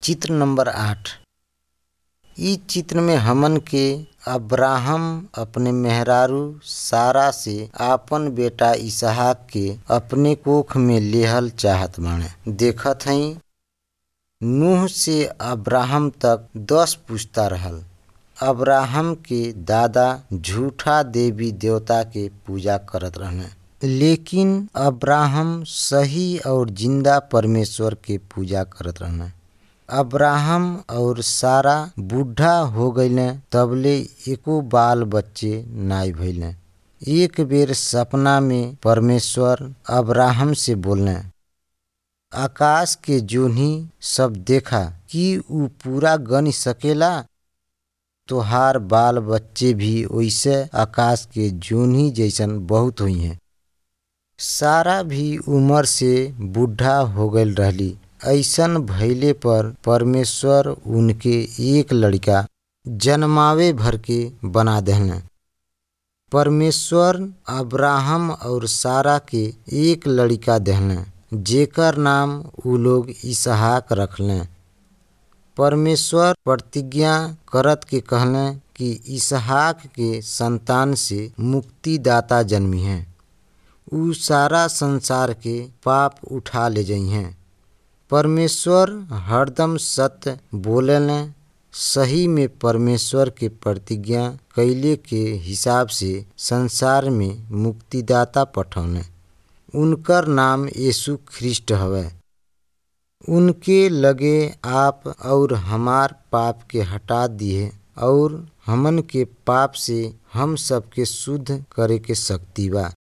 चित्र नंबर आठ इ चित्र में हमन के अब्राहम अपने मेहरारू सारा से आपन बेटा इसहाक के अपने कोख में लेहल चाहत बाड़े देखत हई नूह से अब्राहम तक दस पुश्ता रहल अब्राहम के दादा झूठा देवी देवता के पूजा करत रहने लेकिन अब्राहम सही और जिंदा परमेश्वर के पूजा करत रहने अब्राहम और सारा बूढ़ा हो गईले तबले एको बाल बच्चे नाई भइले एक बेर सपना में परमेश्वर अब्राहम से बोलने आकाश के जोन्ही सब देखा कि ऊ पूरा गन सकेला तोहार बाल बच्चे भी वैसे आकाश के जोन्ही जैसन बहुत हुई हैं सारा भी उम्र से बूढ़ा हो गईल रहली ऐसन भइले पर परमेश्वर उनके एक लड़का जन्मावे भर के बना देहने परमेश्वर अब्राहम और सारा के एक लड़का देहने जेकर नाम उ लोग इसहाक रखले परमेश्वर प्रतिज्ञा करत के कहले कि इसहाक के संतान से मुक्तिदाता जन्मी हैं उ सारा संसार के पाप उठा ले जाइ हैं परमेश्वर हरदम सत्य बोलेले सही में परमेश्वर के प्रतिज्ञा कैले के हिसाब से संसार में मुक्तिदाता पठौने उनकर नाम यीशु ख्रिस्ट हवे उनके लगे आप और हमार पाप के हटा दिए और हमन के पाप से हम सबके शुद्ध करे के शक्ति बा